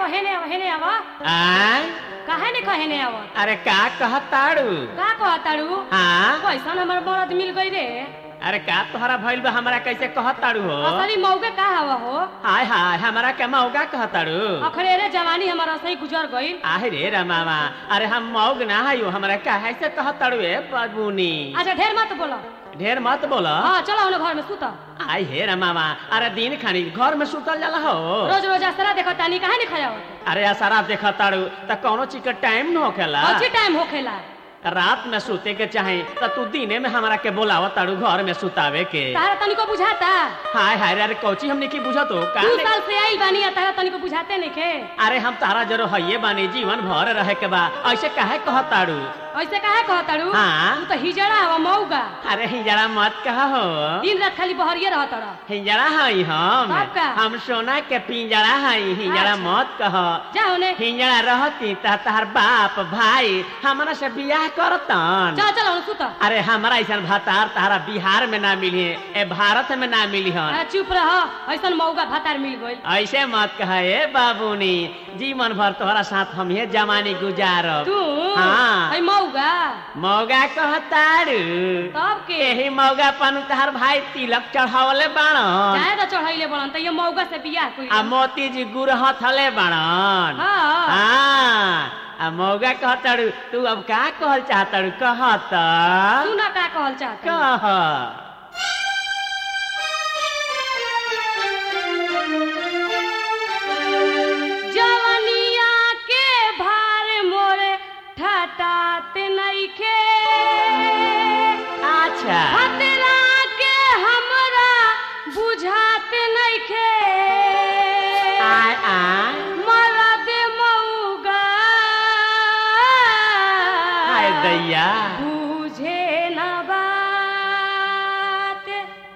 हेने आव हेने आव आय काहे ने कहे आव अरे का कहताड़ू का कहताड़ू हाँ कैसन हमर मरद मिल गई रे अरे का तोहरा भइल बा हमरा कैसे कहताड़ू हो असली मौके का हवा हो हाय हाय हमरा के मौगा कहताड़ू अखरे रे जवानी हमारा सही गुजर गईल आहे रे रमावा अरे हम मौग ना हयो हमरा काहे से कहताड़ू ए बाबूनी अच्छा ढेर मत बोलो ढेर मत बोला हाँ चलो उन्हें घर में सुत आई हे रमावा अरे दिन खानी घर में सुतल जाला हो रोज रोज असरा देखो तानी काहे नहीं खाया अरे असरा देखताड़ू त कौनो चीज के टाइम न होखेला अच्छी टाइम होखेला रात में सूते के चाहे त तू दिने में हमरा के बोलावत ताड़ू घर में सुतावे के तारा तनिको बुझाता हाय हाय रे, अरे कौची हमने की बुझत हो का दू ने- साल से आइल बानी आ तारा तनिको बुझाते नहीं खे अरे हम तारा जरो हइये बानी जीवन भर रहे के बा ऐसे काहे कहताड़ू ऐसे काहे कहताड़ू हाँ। तू तो हिजड़ा हवा मौगा अरे हिजड़ा मत कहा हो दिन रात खाली बहरिए रहत रह हिजड़ा हई हम तब का? हम सोना के पिंजड़ा हई हिजड़ा अच्छा। मत कह जा उन्हें हिजड़ा रहती त तहर बाप भाई हमरा से बियाह करतन चल चल उन्हें सुत अरे हमारा ऐसा भतार तारा बिहार में ना मिली ए भारत में ना मिली हन अरे चुप रह ऐसन मौगा भातार मिल गइल ऐसे मत कहे ए बाबूनी जीवन भर तोहरा साथ हम ये जमानी गुजारब तू हाँ। है मौगा मौगा कहतारू तब के यही मौगा पन तहर भाई तिलक चढ़ावले बाणन चाहे तो चढ़ैले बड़न त ये मौगा से बियाह कोई आ मोती जी गुरहत हले बाणन हाँ हाँ आ मौगा कहतारू तू अब का कहल चाहतारू कहत तू ना का कहल चाहता कह जवनिया के भार मोरे ठटात नइखे अच्छा खतरा के हमरा बुझात नइखे आय आय मरद मौगा हाय दैया बुझे न बात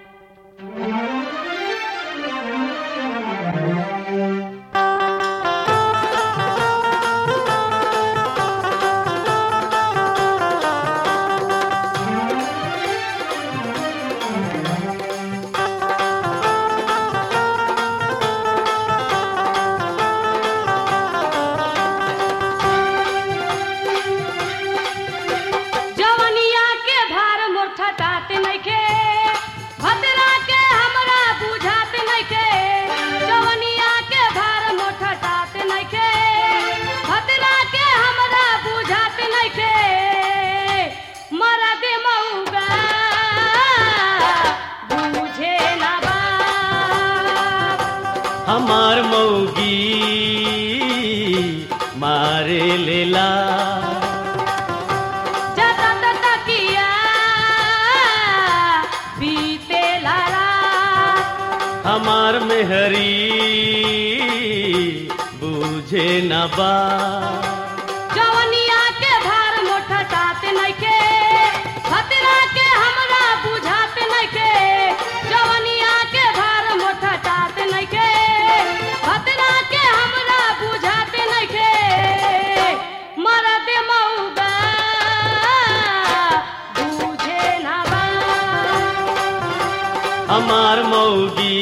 जवनिया के भार मोर ठटात नइखे भद्रा के हमरा बुझात नइखे जवनिया के भार मोर ठटात नइखे भद्रा के हमरा बुझात नइखे मरद मौगा बुझे ना बाप हमार मौगी मारे लेला जता तता किया बीते लाला हमार मेहरी बूझे न बा जवनिया के भार मोटा तात नइखे खतरा के हमरा बुझात नइखे जवनिया के भार मोटा तात नइखे खतरा के हमरा बुझात नइखे मरद मौगा बुझे ना बा हमार मौगी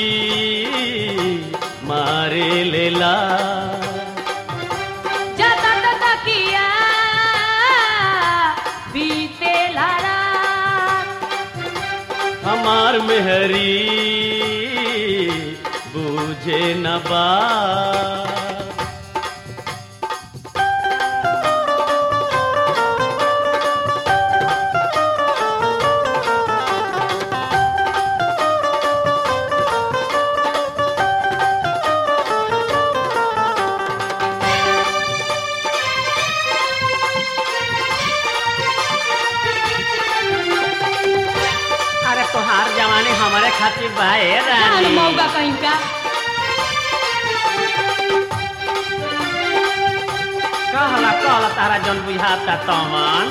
मारे लेला जाता तता किया बीते लाला हमार मेहरी बूझे न बा अरे तोहार जवानी हमारे खातिर बा ए जान रानी मौगा कहीं का कहला कहला तारा जन बुझाता तमन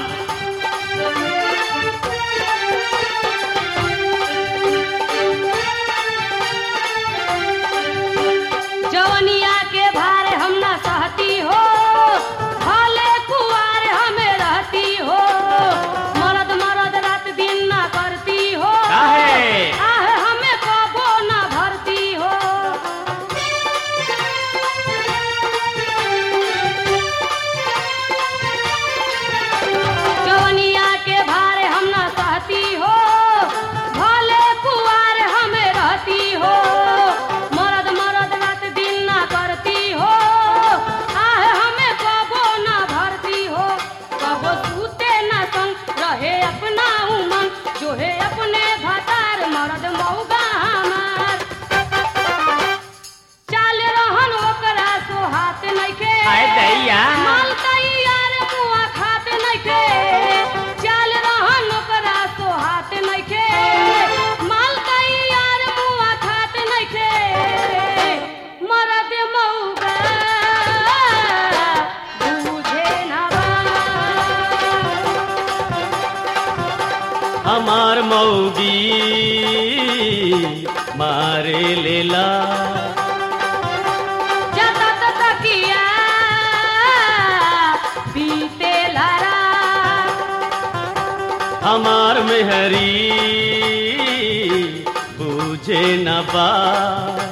जवनिया के भार हम ना सहती हो भले कुआर हमें रहती हो मरद मरद रात दिन ना करती हो काहे? आह हमें कबो ना भरती हो मौगी मारे लेला जतत तकिया बीते लरा हमार मेहरी बूझे न बात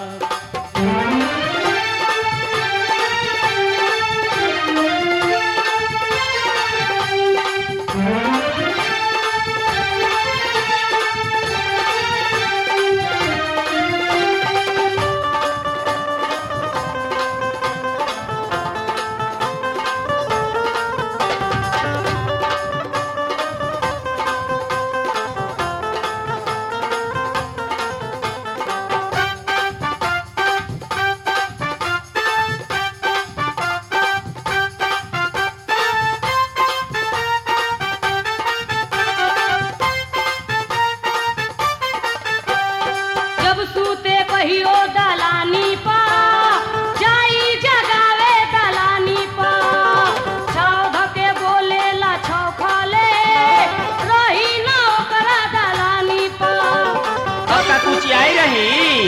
जब सूते कहियो दलानी पा जाई जगावे दलानी पा छाव धके बोले ला छाव खाले रही ना ओकरा दलानी पा का कुछ आई रही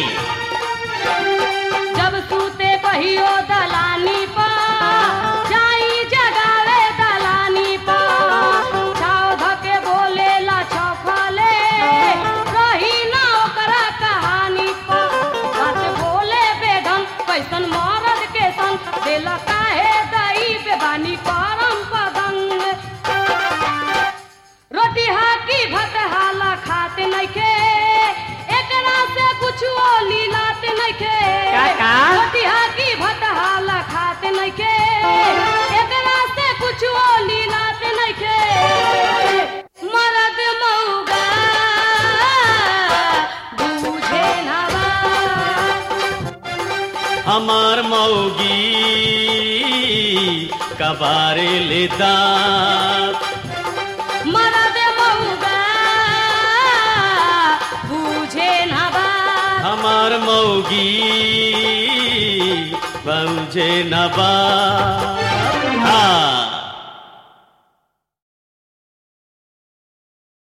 जब सूते कहियो दलानी पा जाई जगावे दलानी पा छाव धके बोले ला छाव खाले रही ना ओकरा कहानी पा बात बोले बेढंग कैसन मरद के संग दिल काहे दई बेबानी करम पदंग रोटी हाकी भत हाला खाते नइखे एकरा से कुछो लीलाते नइखे का का? रोटी हाकी भत हाला खाते नइखे एकरा से कुछो लीलाते नइखे मरद मौगा बूझे ना बात हमार मौगी कबारे ले दांत मरद मौगा बूझे ना बात हमार मौगी बूझे न बात हाँ